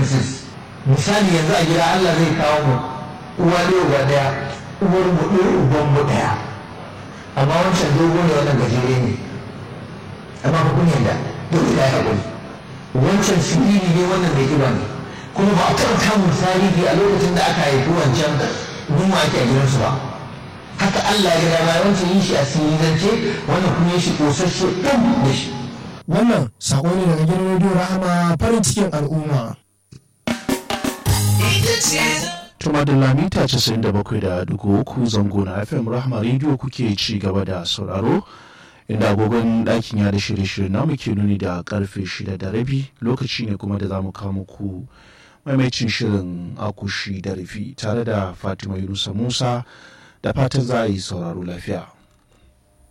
differences misali yanzu a gida Allah zai kawo mu uwa ne uba daya uwar mu ɗaya uban mu ɗaya amma wancan dogo ne wannan gajere ne amma ba kun yadda dole da ya haƙuri wancan siriri ne wannan mai kiba ne kuma ba a taɓa samun tarihi a lokacin da aka haifi wancan yunwa ake a gidansu ba haka Allah ya gada bayan wancan yin shi a sirirance wannan kuma yin shi ƙosashe ɗan da shi wannan sako ne daga gidan rediyo rahama farin cikin al'umma Tuma da lamita 97.3 zango na FM Rahma Radio kuke ci gaba da sauraro inda agogon ɗakin ya da shirye-shirye namu ke nuni da karfe shida da rabi lokaci ne kuma da za mu kawo muku maimacin shirin akushi da rufi tare da Fatima Yunusa Musa da fatan za a yi sauraro lafiya.